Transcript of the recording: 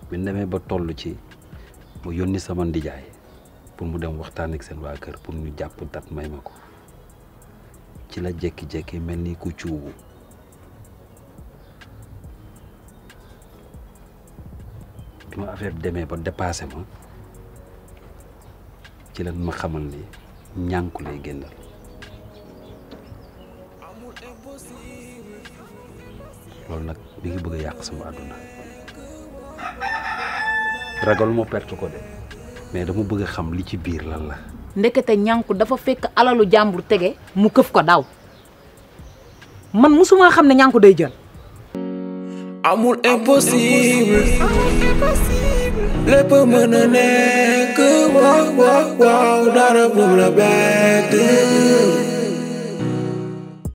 bi ñu demee ba toll ci mu yónni sama ndijaay pour mu dem waxtaan ak seen waa kër pour ñu jàpp dat may ma ko ci la jékki-jékki mel ni ku cuubu bi ma affaire bi demee ba dépassé ma ci la ma xamal ni ñànku lay génnal loolu nag mi ngi bëgg a yàq sama àdduna ragal ma perte ko de mais dama bëgg a xam li ci biir lan la ndekete ñànku dafa fekk alalu jàmbur tege mu këf ko daw man musuma xam ne ñànku day jël amul impossible lépp mën a nekk waaw waaw waaw dara bu la bett